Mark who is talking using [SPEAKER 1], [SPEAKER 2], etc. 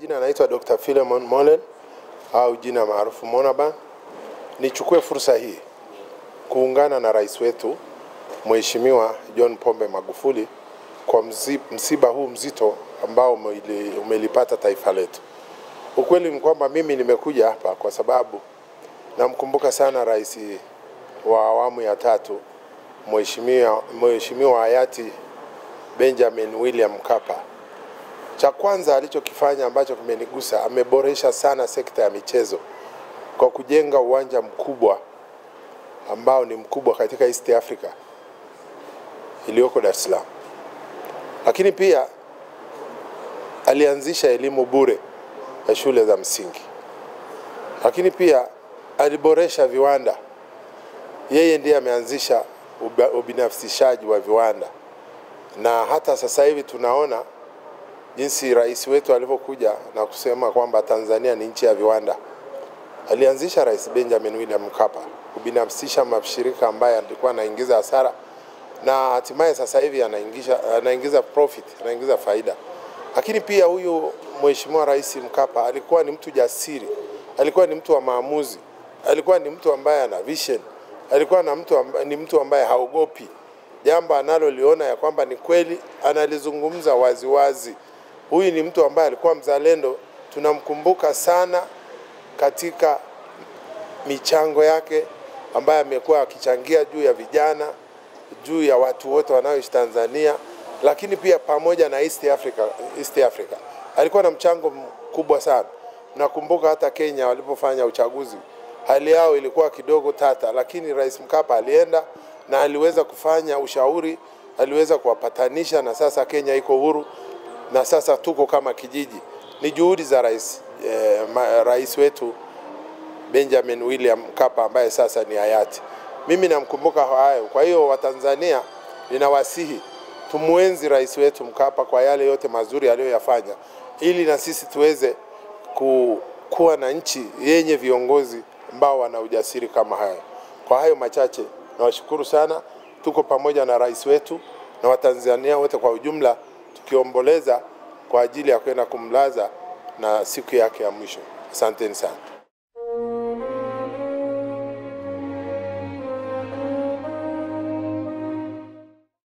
[SPEAKER 1] majina anaitwa Dr. Philemon Molen au jina maarufu Monaban. Nichukue fursa hii kuungana na rais wetu Mheshimiwa John Pombe Magufuli kwa mzi- msiba huu mzito ambao umeli- umelipata taifa letu. Ukweli ni kwamba mimi nimekuja hapa kwa sababu namkumbuka sana rais wa awamu ya tatu Mheshimiwa Mheshimiwa hayati Benjamin William Mkapa. Cha kwanza alichokifanya ambacho kimenigusa, ameboresha sana sekta ya michezo kwa kujenga uwanja mkubwa ambao ni mkubwa katika East Africa iliyoko Dar es Salaam. Lakini pia alianzisha elimu bure ya shule za msingi. Lakini pia aliboresha viwanda. Yeye ndiye ameanzisha uba- ubinafsishaji wa viwanda, na hata sasa hivi tunaona jinsi rais wetu alivyokuja na kusema kwamba Tanzania ni nchi ya viwanda. Alianzisha Rais Benjamin William Mkapa kubinafsisha mashirika ambayo alikuwa anaingiza hasara na hatimaye sasa hivi anaingiza, anaingiza profit, anaingiza faida. Lakini pia huyu Mheshimiwa Rais Mkapa alikuwa ni mtu jasiri, alikuwa ni mtu wa maamuzi, alikuwa ni mtu ambaye ana vision, alikuwa na mtu ambaye, ni mtu ambaye haogopi jambo analoliona ya kwamba ni kweli, analizungumza waziwazi wazi. Huyu ni mtu ambaye alikuwa mzalendo, tunamkumbuka sana katika michango yake ambaye amekuwa akichangia juu ya vijana, juu ya watu wote wanaoishi Tanzania, lakini pia pamoja na East Africa, East Africa. Alikuwa na mchango mkubwa sana. Nakumbuka hata Kenya walipofanya uchaguzi, hali yao ilikuwa kidogo tata, lakini Rais Mkapa alienda na aliweza kufanya ushauri, aliweza kuwapatanisha, na sasa Kenya iko huru na sasa tuko kama kijiji. Ni juhudi za rais, eh, ma, rais wetu Benjamin William Mkapa ambaye sasa ni hayati. Mimi namkumbuka hayo. Kwa hiyo Watanzania, ninawasihi tumwenzi rais wetu Mkapa kwa yale yote mazuri aliyoyafanya, ili na sisi tuweze ku, kuwa na nchi yenye viongozi ambao wana ujasiri kama hayo. Kwa hayo machache, nawashukuru sana. Tuko pamoja na rais wetu na Watanzania wote kwa ujumla, tukiomboleza kwa ajili ya kwenda kumlaza na siku yake ya mwisho. Asanteni sana.